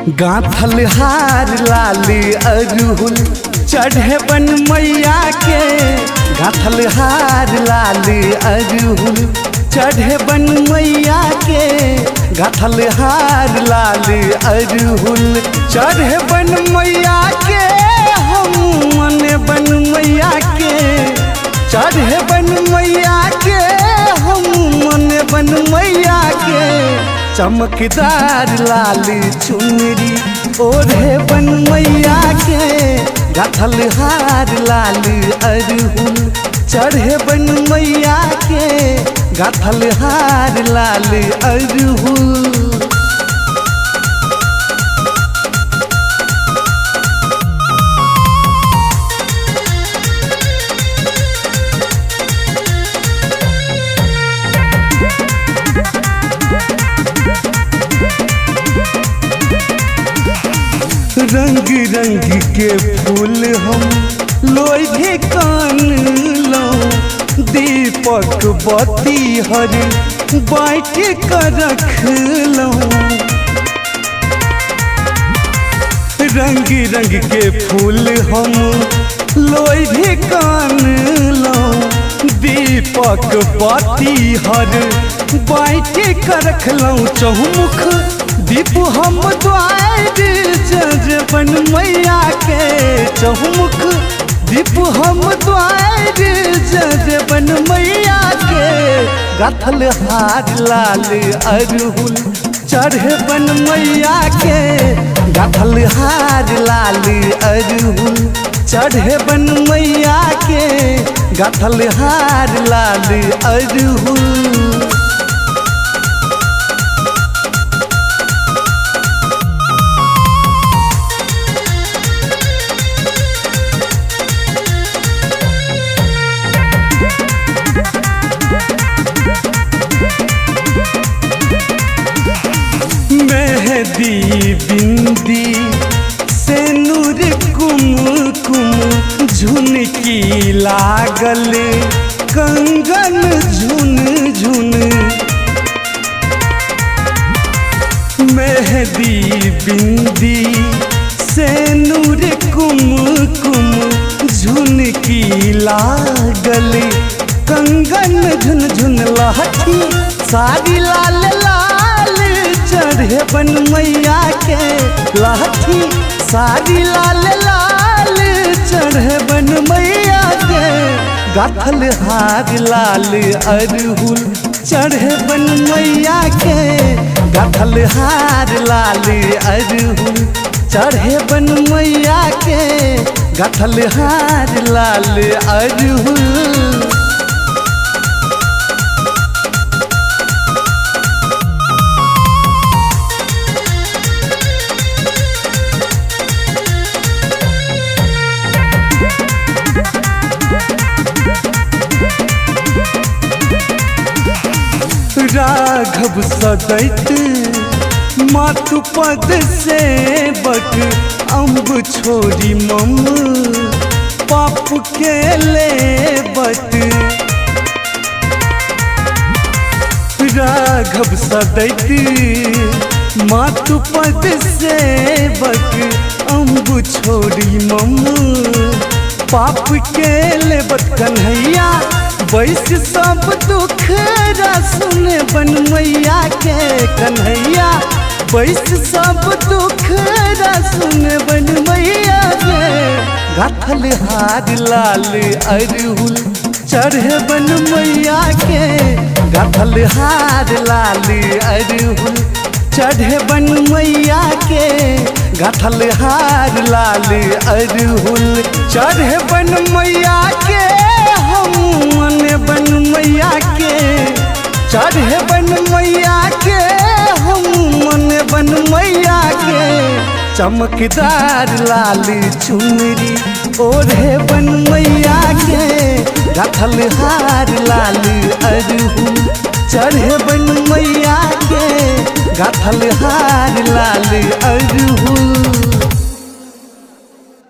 गाथल हार लाली अरहुल चढ़े बन मैया के गाथल हार लाली अरहुल चढ़े बन मैया के गाथल हार लाली अरहुल चढ़े बन मैया के हम मन बन मैया के चढ़े बन मैया के हम मन बन मैया के चमकदार लाली चुनरी ओढ़े बन मैया के गाथल हार लाली अरहुल चढ़े बन मैया के गाथल हार लाली अरहुल रंग रंग के फूल हम लोहे कान लो दीपक बत्ती हर बाँट कर रख लो रंग रंग के फूल हम लोहे कान लो दीपक बत्ती हर बाँट कर रख लो चहुमुख दीप हम द्वार जज बन मैया के चहुमुख दीप हम द्वार जज बन मैया के गाथल हार लाल अरहुल चढ़े बन मैया के गाथल हार लाल अरहुल चढ़े बन मैया के गाथल हार लाल अरहुल मेहदी बिंदी से नूर कुमकुम झुनकी लागल कंगन झुन झुन मेहदी बिंदी से नूर कुमकुम झुनकी लागल कंगन झुन झुन लहठी साड़ी लाल लाल चढ़े बन मैया के लाठी साड़ी लाल लाल चढ़े बन मैया के गाथल हार लाल अरहुल चढ़े बन मैया के गाथल हार लाल अरहुल चढ़े बन मैया के गाथल हार लाल अरहुल राघव सदैत मातु पद से बट अम्ब छोड़ी मम पाप के ले बट राघव सदैत मातु पद से बट अम्ब छोड़ी मम पाप के ले बट कन्हैया बैस सब दुख सुने बन मैया के कन्हैया बैस सब दुख सुने बन मैया के गाथल हार लाल अरहुल चढ़े बन मैया के गाथल हार लाल अरहुल चढ़े बन मैया के गाथल हार लाल अरहुल चढ़े बन मैया के हम मन बन मैया के चढ़े बन मैया के हम मन बन मैया के चमकदार लाली चुनरी ओढ़े बन मैया के गाथल हार लाली अरहुल चढ़े बन मैया के गाथल हार लाली अरहुल